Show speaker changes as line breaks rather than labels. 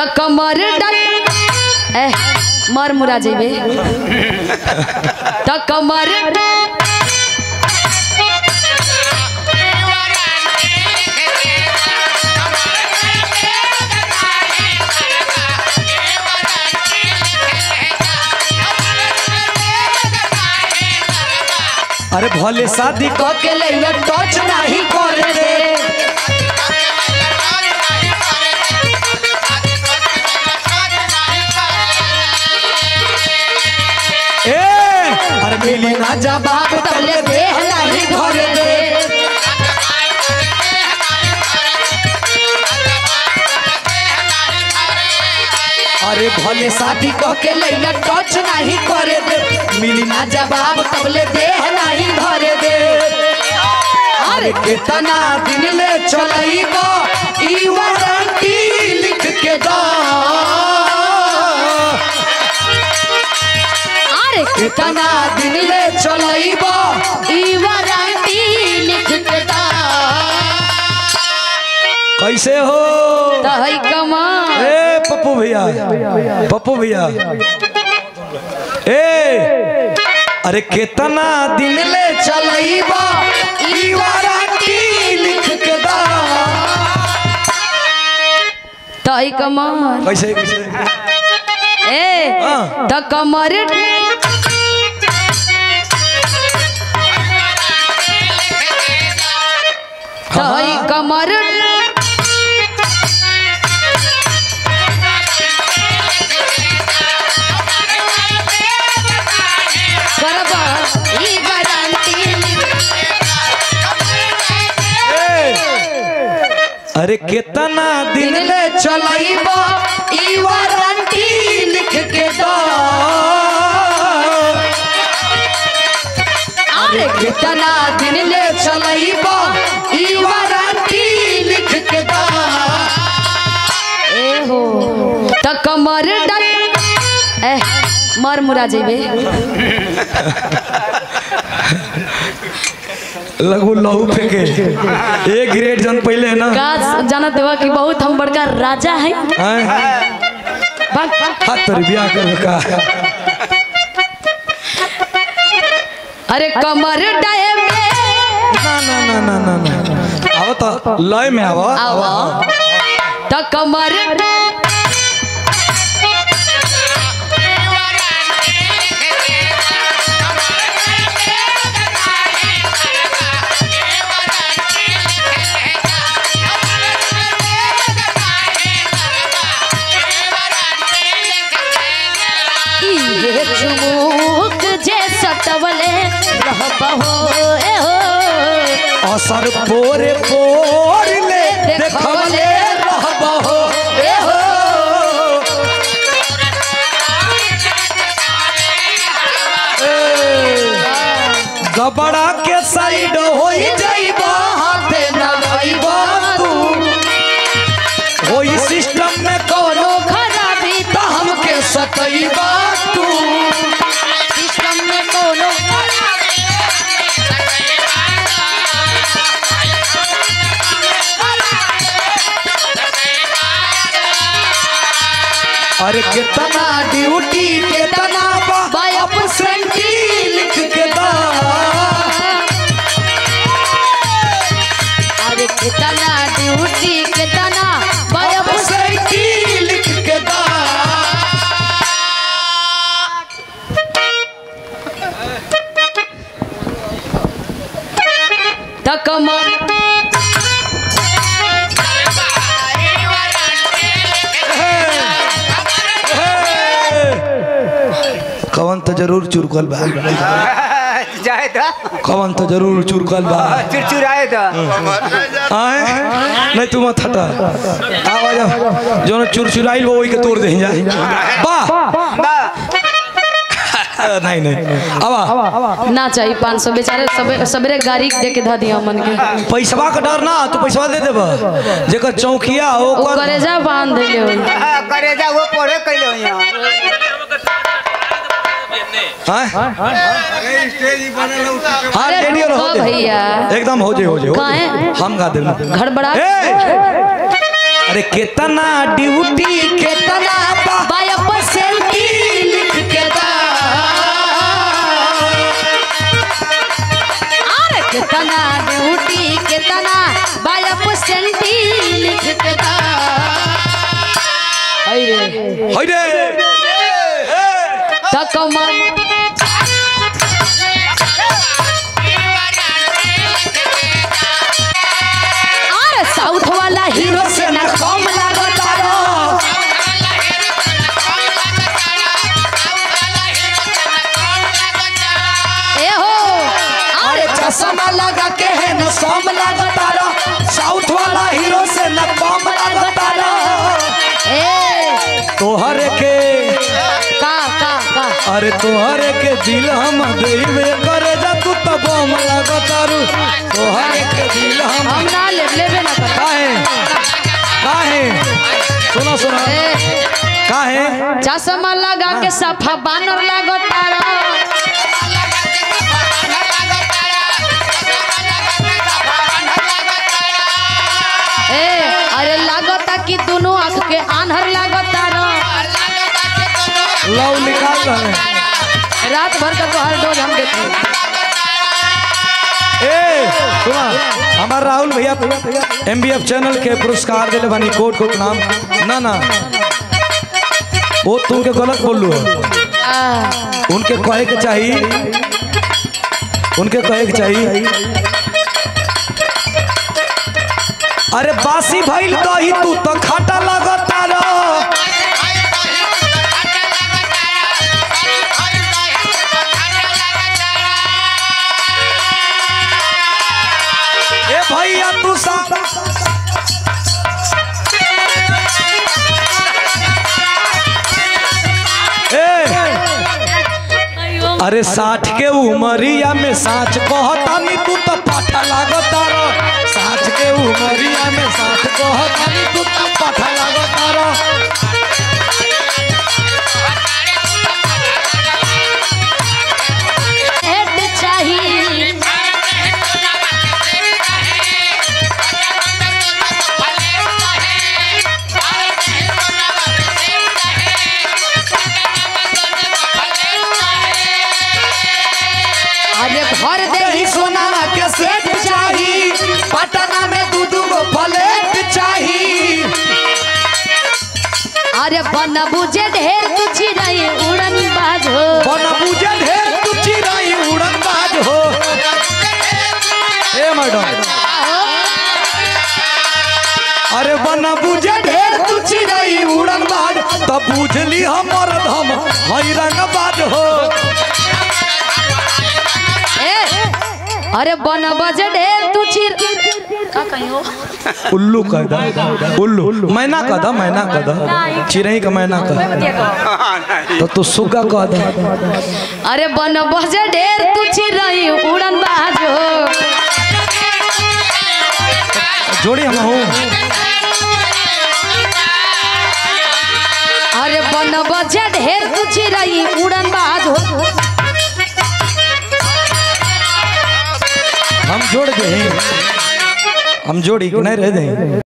त कमर डल ए मर मुरा जेबे त कमर
अरे भले शादी क के ले टच नहीं करे रे ए अरे मिली ना जवाब तले देह नहीं धरे रे अरे भले शादी क के ले टच नहीं करे दे मिली ना जवाब तबले देह नहीं धरे दे अरे कितना दिन ले चलईबो ई वारंटी लिख के दा
अरे
कितना दिन ले चलईबो
ई वारंटी लिख के दा
कैसे हो
त है कमर
ए पप्पू भैया पप्पू भैया ए अरे कितना दिन ले चलईबो ई वारंटी लिख के दा
त है कमर
कैसे कैसे
ए
हाँ।
त कमर त है कमर करबा ई गारंटी
अरे कितना दिन ले चलईबो ई वारंटी लिख के दो अरे कितना दिन ले चलईबो ई वारंटी लिख के दो
ए हो त कमर डल ए मर मुरा जेबे
लगू लहू फेंके एक ग्रेड जन पहले ना
का जानत हुआ कि बहुत हम बड़का राजा है
हैं?
भाग भाग
हाथ तर बियाह कर का
अरे कमर डाए में
ना ना ना ना ना ना आओ तो लय में आओ
आओ त कमर इहे चुमुक जे सटवले रहबहो ए हो
असर पोरे पोर ले देखवले रहबहो ए हो गबड़ा के साइड होई जाइबा हाथे न गइबा तू होई सिस्टम में कोनो
खराबी
त हमके सतइबा तू
सिस्टम में कोनो
अरे कितना ड्यूटी कितना बाप सेंटी लिख के दा
अरे कितना ड्यूटी कितना
बाप
बाप
सेंटी लिख के दा
तक कमर
कवन तो जरूर चुरकल बा
जाए तो
कवन तो जरूर चुरकल बा
चिड़चिड़ाए तो
आए नहीं तू मत हटा आवाज जो चुरचुराइल वो वही के तोड़ दे जा बा
बा
नहीं नहीं आवा
ना चाहिए पाँच सौ बेचारे सबे- सबेरे गाड़ी दे के धा दिया मन के
पैसवा का डर ना तू पैसवा दे देबा जेकर चौकिया
वो
ओकर
करेजा बांध देले होई
हाँ, करे जा वो पढ़े कैले हो यहाँ
हैं हाँ
अरे
रेडियो
रुको
हो जाए
भैया
एकदम हो जाए हो जाए हो जाए
काहे?
हम गा देना
घड़बड़ा
ए! अरे कितना ड्यूटी के
हई रे
हई रे
तक मन अरे साउथ वाला हीरो से ना कम लागता रो ए हो
अरे चश्मा लगा के है न सोम लगता रो साउथ वाला हीरो से न कम लगता रो
ए
तोहरे के
का का का
अरे तोहरे के दिल हम देवे करे जा तू तो बम लगता रू तोहरे के दिल हम
हम ना ले लेबे ना कर
काहे काहे सुनो सुनो
ए
काहे
चश्मा लगा के सफा बानर लागता रो ए अरे लागता कि दोनों आंख के आन्हर लागता रो
लव निकाल रहे
रात भर का तो हर डोज हम देते
ए सुना हमार राहुल भैया एमबीएफ चैनल के पुरस्कार दिले बानी कोट कोट नाम ना ना वो तुमके गलत बोलू
आ,
उनके कहे के चाहिए उनके कहे के चाहिए अरे बासी भइल दही तू तो खाटा लगता रो ए भैया तू सा ए अरे साठ के उमरिया में साच कहतानी तू तो पाठा लागता रो साठ के उमरिया में साच कहतानी तू तो पाठा लागता रो
हेड चाहिए अरे भर दे
दही सोना के सेट चाही पटना में दू दू गो प्लेट चाही
अरे बन बुझे ढेर कुछ नहीं उड़न बाजो
बन बुझे ढेर तू चिराई उड़न बाज हो ए मैडम अरे बन बुझे ढेर तू चिराई उड़न बाज तब बुझली हमर धम हई रंग बाज हो
ए अरे बन बजे ढेर तू चिर का कहियो
उल्लू कह दा उल्लू मैना कह दा मैना कह दा चिड़ई का मैना कह तो तू सुग्गा कह दा
अरे बन बजे ढेर तू चिरई उड़न बाजो
जोड़ी हम हूँ
अरे बन बजे ढेर तू चिरई उड़न बाजो
हम जोड़ दे हम जोड़ी नहीं रह दे